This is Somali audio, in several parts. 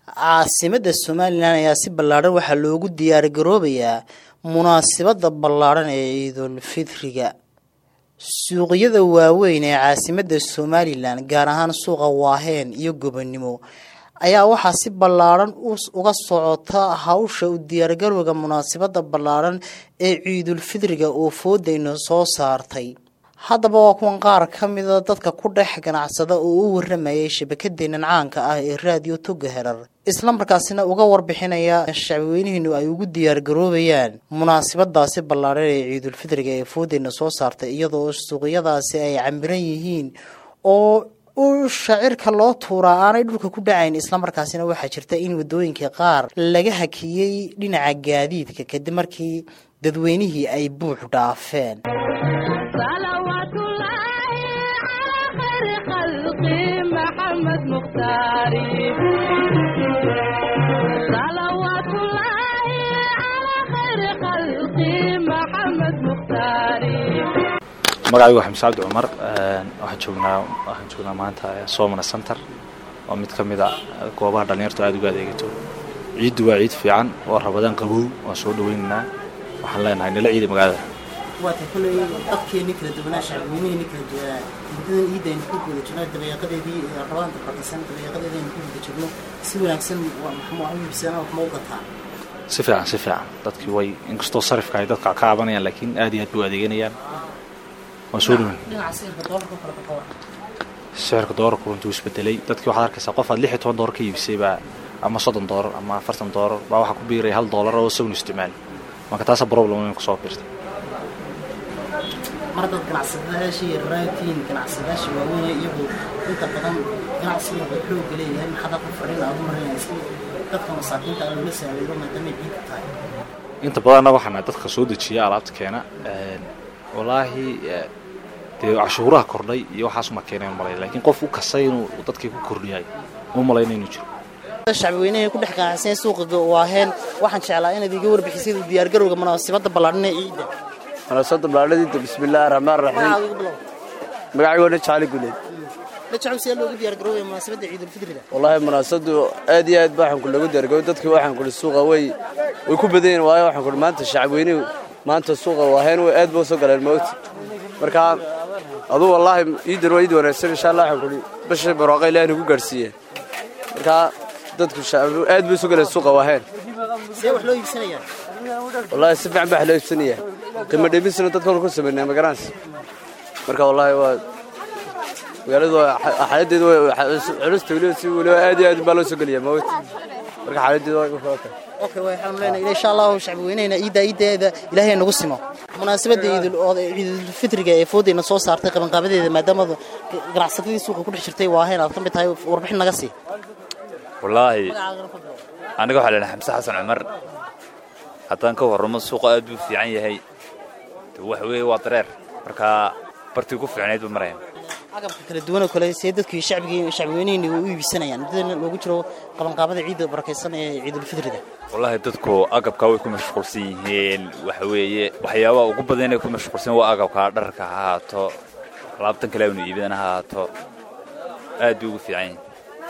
caasimada somalilan ayaa si ballaadhan waxaa loogu diyaargaroobayaa munaasabada ballaadhan ee ciidul fitriga suuqyada waaweyn ee caasimada somalilan gaar ahaan suuqa waaheen iyo gobonimo ayaa waxaa si ballaadhan uga socota hawsha u diyaargarowga munaasabada ballaadhan ee ciidul fitriga oo foodayna soo saartay haddaba waa kuwan qaar ka mida dadka ku dhex ganacsada oo u waramayay shabakadeenan caanka ah ee raadiyo toga herar islamarkaasina uga warbixinaya shacbiweynihiinu ay ugu diyaargaroobayaan munaasabadaasi ballaadhan ee ciidulfitriga ee foodeyna soo saartay iyadoo suuqyadaasi ay camiran yihiin oo u shacirka loo tuuraa aanay dhulka ku dhacayn islamarkaasina waxaa jirta in wadooyinka qaar laga hakiyey dhinaca gaadiidka kadib markii dadweynihii ay buux dhaafeen magacaygu waa xamse cabdi cumar waxaan joognaa waxaan joognaa maanta somana center oo mid ka mid a goobaha dhallinyartu aada uga adeegato ciiddu waa ciid fiican oo rabadaan qabow waan soo dhaweynaynaa waxaan leenahay nala ciida magaalada waata koley dadkeeni kala duwanaa shacbiweyneheni kala duwanaa muddadan ciidda aynu ku guda jirno dabeeqadeedii rabadaanta barkisan dabeeqadeedii aynu ku guda jirno si wanaagsan maxma iibsadaan wax ma u gataa si fiican si fiican dadkii way inkastoo sarifka ay dadka ka cabanayaan laakiin aad iyo aad bay u adeeganayaan waan soo dhaweyn dhinaca sicirka doolarka kala baqawa sicirka doolarku runtuu isbedelay dadkii waxaad arkaysaa qof aad lix iyo toban doolar ka iibisay baa ama soddon doolar ama afartan doolar baa waxaa ku biiraya hal doolar oo isaguna isticmaali marka taasa problem weyn kusoo biirtay mar dad ganacsadayaashii yararaatiin ganacsadayaasha waaweyn iyagu inta badan ganacsiga way xooga leeyahay maxaad halka fadhin aad u marinaysa dadka masaakiinta aan loola saameeyo maadaamay ciid tahay inta badanna waxaana dadka soo dejiya alaabta keena walaahi dee cashuuraha kordhay iyo waxaasuma keeneen malay laakiin qof u kasay inuu dadkii ku kordhiyay uma malayna inuu jiro shacbiweynaha ku dhex ganacsan suuqa waaheen waxaan jeclaa inaad iga warbixisay diyaargarowga munaasabada ballaadhan ee ciidda munaasabada ballaadhadiinta bismillaahi raxmaan raxiim magacaygoona jacali guleed lajacow see loogu diyaargaroobaya munaasabadda ciidulfitriga wallaahi munaasabadu aad iyo aad baa waxaan ku lagu diyaargarooy dadkii waxaan kudhi suuqa way way ku badan yihin waayo waxaan kudhi maanta shacabweynuhu maanta suuqa waaheen way aad buu soo galeen mawti marka aduu wallaahi iidan waa iid wanaagsan insha allah waxaan kudhi bisha barwaaqa ilaah nagu gaadhsiiyeen marka dadku aad bay soo galeen suuqa waaheen see wax loo iibsanayaa wallaahi si fiican baa wax loo iibsanaya qiimo dheebisna dadka hor ku samaynaa magaraans marka wallaahi waa magaaladu xaaladeedu culusta weliba si weliba aad iyo aad baa loo soo geliya mawt marka xaaladeedu waa ka okay waxaanu leenahay insha allahu shacbiweynehena ciidda ciiddeeda ilaahay nagu simo munaasabadda ciidul ciidulfitriga ee foodeyna soo saartay qabanqaabadeeda maadaama ganacsatadii suuqa ku dhex jirtay waaheen aad ka mid tahay warbixin naga sii wallaahi aniga waxaa leedahay xamse xasan cumar haddaan ka warramo suuqa aad buu fiican yahay waxa weeye waa dareer marka bartii ku fiicnayd buu maraya agabka kala duwanoo kale see dadkii shacbigii shacbiweynihii u iibsanayaan muddada loogu jiro qabanqaabada ciidda barakaysan ee ciidulfitriga wallaahi dadku agabkaa way ku mashquulsan yihiin waxa weeye waxyaabaha ugu badan inay ku mashquulsan waa agabka dharka ha ahaato alaabtan kale aynu iibadana ha ahaato aad buu ugu fiican yahay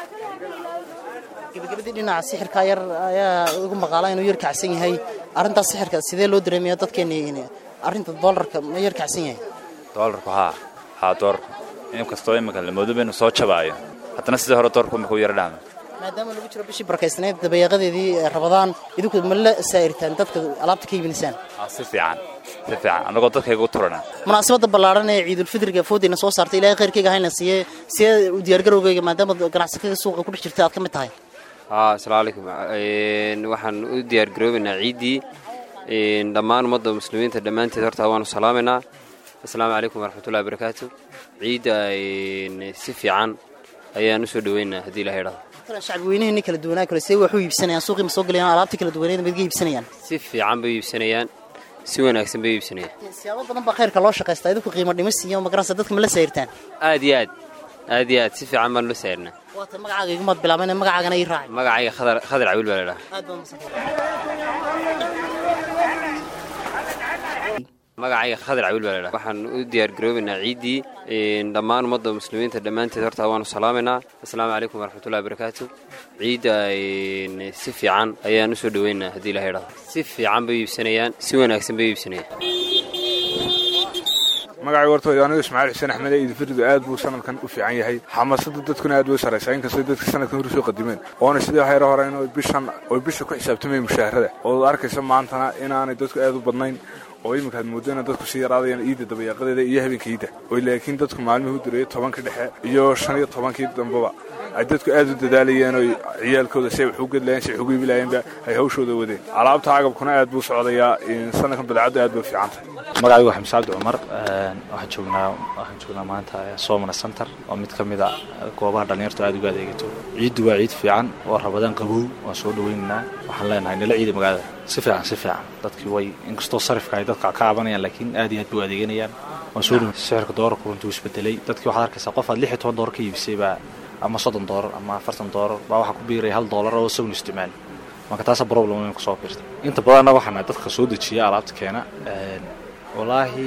gabagabadii dhinaca sixirka yar ayaa ugu maqaala inuu yar kacsan yahay arrintaas sixirka sidee loo dareemaya dadkeeni arrinta doolarka ma yar kacsan yahay doolarku haa haa doolarku inkastoo iminka lamoodoba inuu soo jabaayo haddana sidii hore doorku imika u yara dhaama maadaama lagu jiro bishii barakaysnayd dabeeqadeedii rabadaan idinku ma la saa'irtaan dadka alaabta ka iibinaysaan si fiican si fiican annagoo dadkayga u turana munaasabadda ballaadhan ee ciidulfitriga foodeyna soo saartay ilaahay khayrkayga hayna siiye see u diyaargarowgayga maadaama ganacsatada suuqa ku dhex jirta aad ka mid tahay asalaamu calaykum waxaan u diyaargaroobaynaa ciiddii dhammaan ummadda muslimiinta dhammaanteed horta waanu salaamaynaa asalaamu calaykum waraxmatullahi barakaatu ciidda si fiican ayaan u soo dhaweynaa haddii ilaha idhahdo shacbiweyneheni kala duwanaa kale see wax u iibsanayaan suuqii ma soo galayaan alaabtii kala duwaneed ma iga iibsanayaan si fiican bay u iibsanayaan si wanaagsan bay u iibsanayaan siyaabo badan baa khayrka loo shaqaystaa idinku qiimo dhimis iyo magaranaysa dadka ma la saayirtaan aad iyo aad aad iyo aad si fiican baan loo saayirnaa waata magacaaga igumaad bilaabeen magacaagana ii raacay magacayga khadar khadar cawiil baa la dhahaa aad baa magacayga khadir cawiil baa ladhaha waxaan u diyaargaroobaynaa ciiddii dhammaan ummadda muslimiinta dhammaanteed horta waanu salaamaynaa assalaamu calaykum waraxmatullahi barakaatu ciidda si fiican ayaan u soo dhoweynaa haddii ilaha idhahdo si fiican bay iibsanayaan si wanaagsan bay iibsanayaan magacay wartooda anigu ismaaciil xuseen axmed iidifiridu aad buu sanadkan u fiican yahay xamaasada dadkuna aad bay u saraysaa inkastoo dadka sanadkan hor soo qadimeen oona sidii hayro hore in bishan oy bisha ku xisaabtamayeen mushaharada oo arkaysa maantana inaanay dadku aad u badnayn oo iminka aad moodo ina dadku sii yaraadayaan iidda dabayaaqadeeda iyo habeenka iidda oo laakiin dadku maalmihii u direeyay tobanka dhexe iyo shan iyo tobankii dambeba ay dadku aad u dadaalayeen oy ciyaalkooda si ay wax u gedlayeen si ay wax ugu iibilayeenba ay hawshooda wadeen alaabta agabkuna aad buu socdayaa sanadkan badacaddu aad bay fiican tahay magacaygu waa xamse cabdi cumar waxaan joognaa waxaan joognaa maanta somana center oo mid ka mid a goobaha dhallinyartu aad uga adeegato ciiddu waa ciid fiican oo rabadaan qabow waan soo dhaweynaynaa waxaan leenahay nala ciida magaalada si fiican si fiican dadkii way inkastoo sarifka ay dadka ka cabanayaan laakiin aad iyo aad bay u adeeganayaan waan soo dhaweyn sicirka doolarku runtii uu isbedelay dadkii waxaad arkaysaa qof aad lix iyo toban doolar ka iibisay baa ama soddon doolar ama afartan doolar baa waxaa ku biiraya hal doolar oo isaguna isticmaali marka taasa problem weyn kusoo biirta inta badanna waxaana dadka soo dejiya alaabta keena walaahi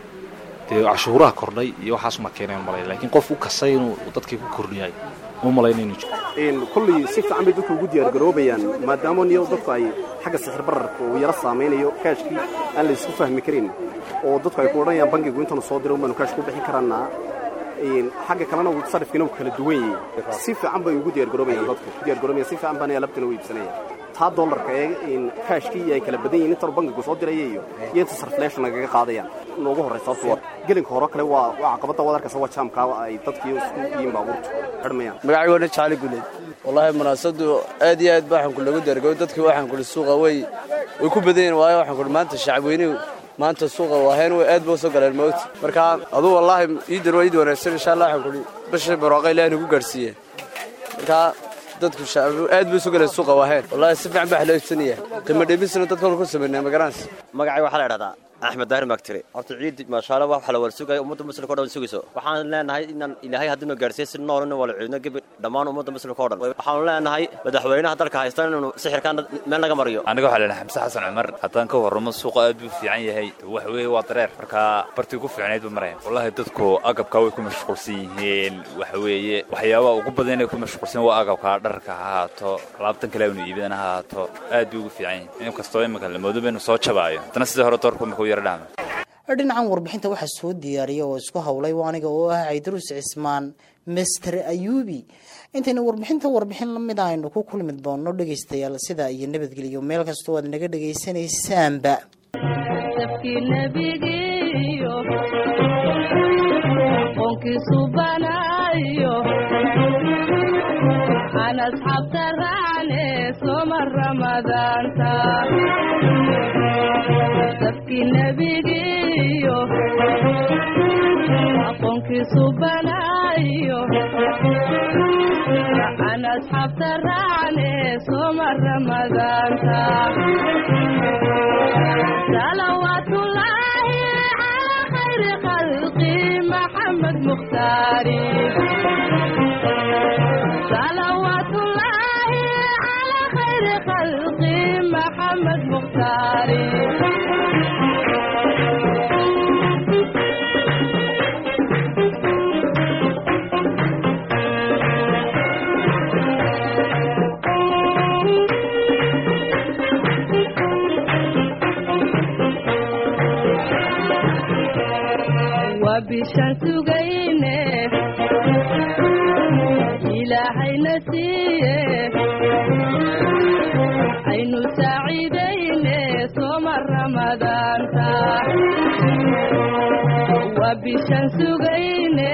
dee cashuuraha kordhay iyo waxaas uma keeneen malay laakiin qof u kasay inuu dadkii ku kordhiyay uma malayna inuu jiro kolley si fiican bay dadku ugu diyaargaroobayaan maadaama niyo dadku ay xagga sixir bararka uu yaro saamaynayo kaashkii aan la isku fahmi karin oo dadku ay ku odhanayaan bangigu intanu soo diro baanu kaash ku bixin karaanaa xagga kalena sarifkiina uu kala duwan yahay si fiican bay ugu diyaargaroobayaan dadku ku diyaargaroobayaan si fiican baana alabtana u iibsanayaan taa dollarka ee kaashkii ay kala badan yihiin intanu bangigu soo diraya iyo iyo inta sarfleeshan nagaga qaadayaan noogu horraysa sababto gelinka hore kale waa waa caqabadda wad arkaysa waa jaamkaa ay dadkii isku yihiin baabuurtu xidhmayaan magacaygu waa jaali guleed wallaahi munaasabadu aad iyo aad ba waxaan ku lagu diyaargarooy dadkii waxaan kuli suuqa way way ku badan yihiin waayo waxaan kuli maanta shacabweynuhu maanta suuqa waaheen way aad buu soo galeen mawti marka aduu wallaahi iidan waa iid wanaagsan insha allah waxaan kuli bisha barwaaqa ilaahi nagu gaarsiiyeen marka dadku shacab aad buu soo galeen suuqa waaheen wallaahi si fiican baa loo iibsanaya qiimo dhimisna dadka hor ku sameynaa magaranaysa magacay waxaa la idhahdaa axmed daahir maagtire horta ciid maashaalla wax la wala sugaya ummadda muslimka o dhan sugayso waxaan leenahay inaan ilaahay haddinu gaarsiiyo si noolina wala ciidno gebi dhammaan ummadda muslimka o dhan waxaanu leenahay madaxweynaha dalka haysta inuu sixirkan meel naga mariyo aniga waxaa leedahay xamse xasan cumar haddaan ka warramo suuqa aad buu fiican yahay wax weeye waa dareer marka bartii ku fiicnayd buu maraya wallaahi dadku agabka way ku mashquulsan yihiin waxa weeye waxyaabaha ugu badan inay ku mashquulsan waa agabka dharka ha ahaato alaabtan kale inu iibidana ha ahaato aad buu ugu fiican yahay inkastoo imika lamoodoba inuu soo jabaayo haddana sidii hore doorku imika u yara dhaama dhinacan warbixinta waxaa soo diyaariyay oo isku howlay aniga oo ah caydaruus cismaan master ayuubi intayna warbixinta warbixin lamid a aynu ku kulmi doonno dhegaystayaal sidaa iyo nabadgelyo meel kastoo aad naga dhegaysanaysaanba aqoonkiisu banaayo aan asxaabta raacne sooma ramadaanta salawaatullaahi calaa khayri khalqi maxamed mukhtaari salawaatullaahi calaa khayri khalqi maxamed mukhtaari bishaan sugayne ilaahayna siiye aynu saaciidayne sooma ramadaanta waa bishaan sugayne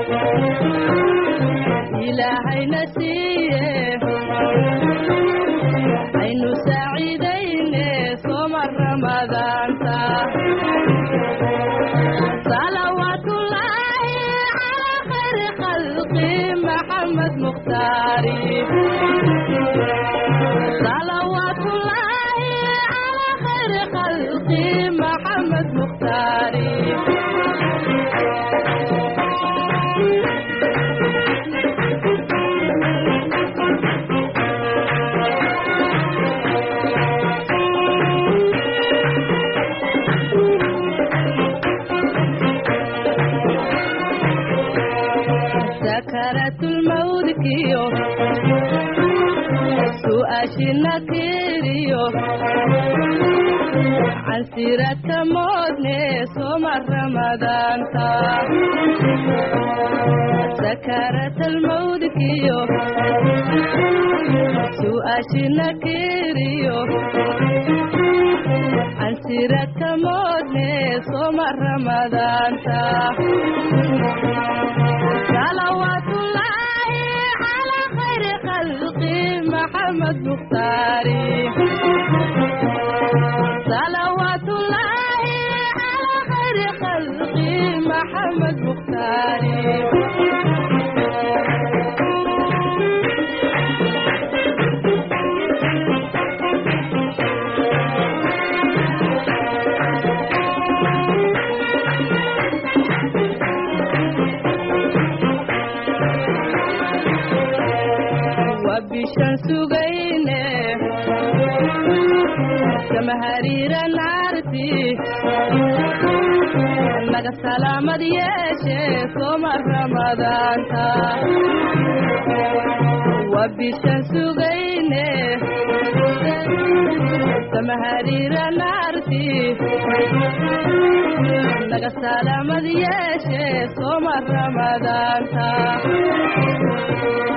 ilaahayna siiye aynu saaciidayne sooma ramadaanta محمد مختاري صلوات الله على خير خلقي محمد مختاري mawdkiyo su'aashina kiriyo cansirata moodne soma ramadaanta سكرت الموت كيو سؤاشنا كيريو عن سيرة موتني صوم رمضان صلوات الله على خير خلقي محمد مختاري صلوات الله على خير خلقي محمد مختاري وبشان سugayne kama hariira naarti naga salaamad yeeshe soma ramadaanta wabishan sugayne kama hariira naarti naga salaamad yeeshe soma ramadaanta